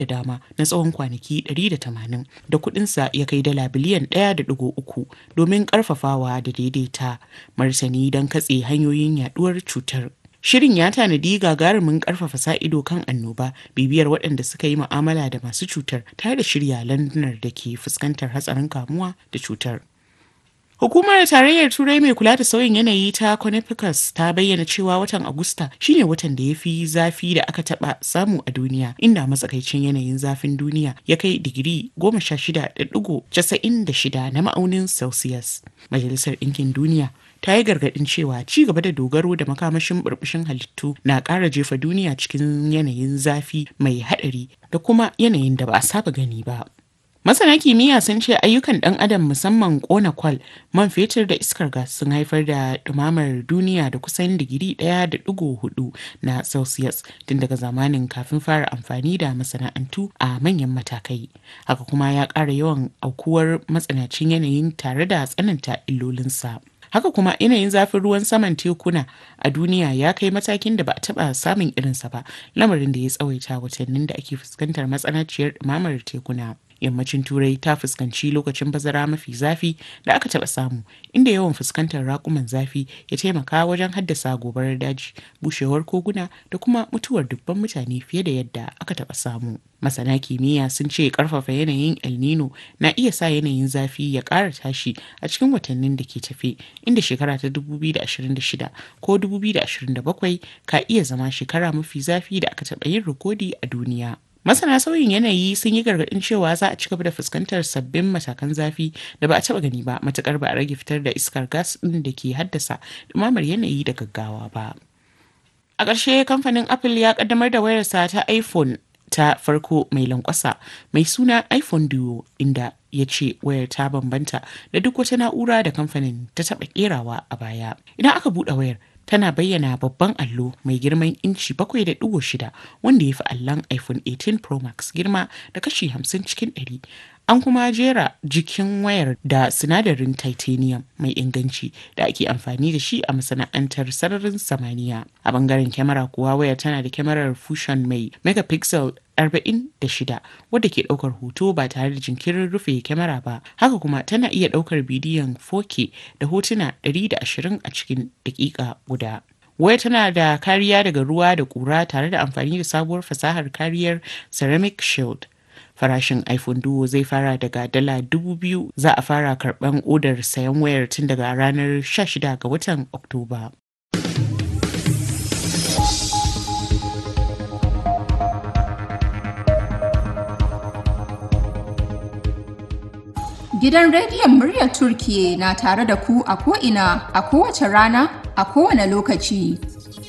da dama na tsawon kwanaki 180 da kudinsa ya kai dala biliyan 1.3 domin karfafawa da daidaita martani don katse hanyoyin yaduwar cutar. Shirin ya tanadi gagarumin karfafa sa ido kan annoba, bibiyar waɗanda suka yi mu'amala da masu cutar tare da shirya landunar da ke fuskantar hatsarin kamuwa da cutar. Hukumar Tarayyar Turai mai kula da sauyin yanayi ta Copernicus ta bayyana cewa watan Agusta shine watan da ya fi zafi da aka taba samu a duniya, inda matsakaicin yanayin zafin duniya ya kai digiri 16.96 na ma'aunin Celsius. Majalisar Ɗinkin Duniya ta yi gargaɗin cewa ci gaba da dogaro da makamashin burbushin halittu na ƙara jefa duniya cikin yanayin zafi mai haɗari da kuma yanayin da ba a saba gani ba. Masana kimiyya sun ce ayyukan ɗan adam musamman ƙona kwal, man fetur da iskar gas sun haifar da ɗumamar duniya da kusan digiri ɗaya da ɗigo hudu na Celsius tun daga zamanin kafin fara amfani da masana'antu a manyan matakai. Haka kuma ya ƙara yawan aukuwar matsanacin yanayin tare da tsananta illolinsa. haka kuma yanayin zafin ruwan saman tekuna a duniya ya kai matakin da ba a taba samun irinsa ba lamarin da ya tsawaita watannin da ake fuskantar matsanaciyar ɗumamar tekuna yammacin turai ta fuskanci lokacin bazara mafi zafi da aka taba samu inda yawan fuskantar rakuman zafi ya taimaka wajen haddasa gobarar daji bushewar koguna da kuma mutuwar dubban mutane fiye da yadda aka taba samu masana kimiyya sun ce karfafa yanayin el nino na iya sa yanayin zafi ya ƙara tashi a cikin watannin da ke tafe inda shekara ta 2026 ko 2027 ka iya zama shekara mafi zafi da aka taɓa yin rikodi a duniya Masana sauyin yanayi sun yi gargaɗin cewa za a ci gaba da fuskantar sabbin matakan zafi da ba a taɓa gani ba matukar ba a rage fitar da iskar gas ɗin da ke haddasa ɗumamar yanayi da gaggawa ba. A ƙarshe kamfanin Apple ya ƙaddamar da wayarsa ta iPhone ta farko mai lankwasa mai suna iPhone Duo inda ya ce wayar ta bambanta da duk wata na'ura da kamfanin ta taɓa ƙerawa a baya. Idan aka buɗe wayar tana bayyana babban allo mai girman inci 7.6 wanda ya fi allon iphone 18 pro max girma da kashi 50 cikin 100 an kuma jera jikin wayar da sinadarin titanium mai inganci da ake amfani da shi a masana'antar sararin samaniya a bangaren kyamara kuwa wayar tana da kyamarar fusion mai megapixel 46 wadda ke daukar hoto ba tare da jinkirin rufe kyamara ba haka kuma tana iya daukar bidiyon 4K da hotuna 120 a cikin dakika guda waya tana da kariya daga ruwa da kura tare da amfani da sabuwar fasahar kariyar ceramic shield farashin iphone duo zai fara daga dala dubu biyu za a fara karban odar sayan wayar tun daga ranar 16 ga watan oktoba Gidan rediyon muryar Turkiye na tare da ku a ko'ina a kowace rana a kowane lokaci.